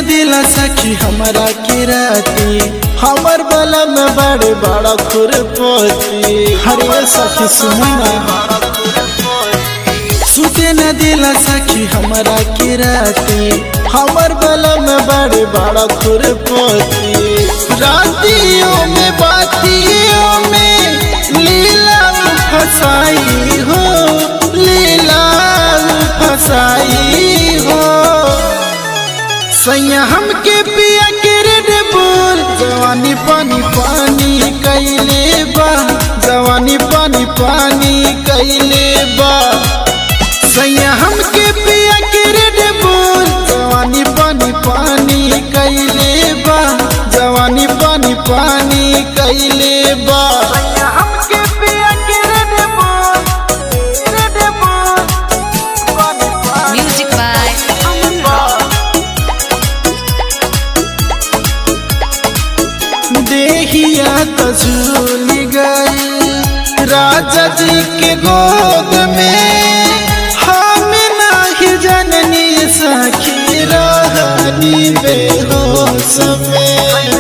दिला सखी हमारा के राती हमर बला में बड़े बड़ा खुरपति हरे सखी सुना सुते न दिला सखी हमारा के राती हमर बला में बड़े बड़ा खुरपति रातियों में बातियों में लीला फसाई हो लीला फसाई हो सैया हमके पिया के रेड बोल जवानी पानी पानी कैले बा जवानी पानी पानी कैले बा सैया हमके पिया के रेड बोल जवानी पानी पानी कैले बा जवानी पानी पानी कैले बा सैया हमके पिया के रेड बोल रेड बोल पानी पानी Music by Aman Rock. देहिया तजूल गई राजा जी के गोद में हम नाही जननी सखी रहनी बेहोश में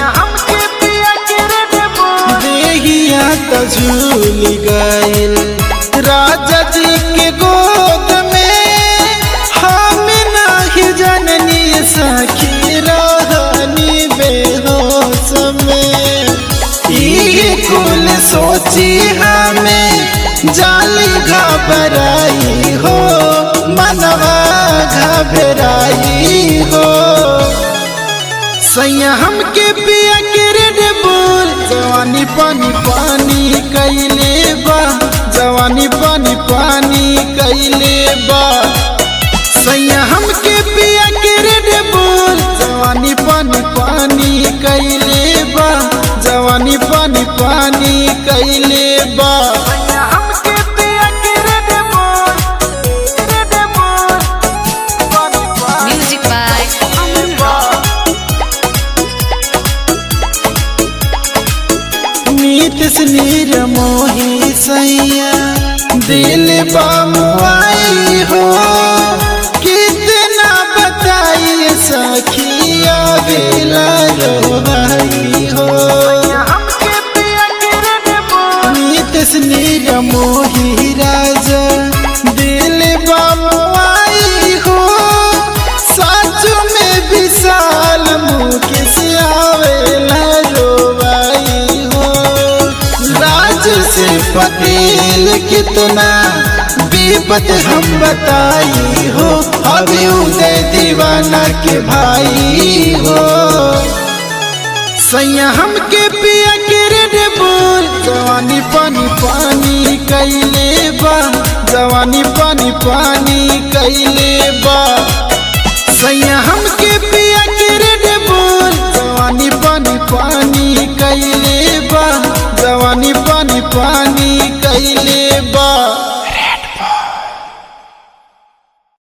देहिया तजूल गई राजा जी के गोद में हम नाही जननी सखी रहनी बेहोश में ये कुल सोची हमें जाली घबराई हो मनवा घबराई हो सैया हमके पिया के रेड बोल जवानी पानी पानी कैले बा जवानी पानी पानी कैले बा सैया हमके पिया के रेड बोल जवानी पानी पानी कैले बा जवानी पानी पानी कैले बा सैया हमके पिया के रेड बोल रेड बोल पानी पानी Music by Aman Rock. नीतिस नीर मोही सैया दिल बामुआई हो कितना बताई सखिया बेला रोहाई हो नीतिस नीर मोही राजा दिल बामुआई हो सच में विशाल मुकेश आवेला रोवाई हो राज से पटेल कितना विपत हम बताई हो अभी उदय दीवाना के भाई हो सैया हमके पिया के रेड बोल जवानी पानी पानी कैले बा जवानी पानी पानी कैले बा सैया हमके पिया के रेड बोल जवानी पानी पानी कैले बा जवानी पानी पानी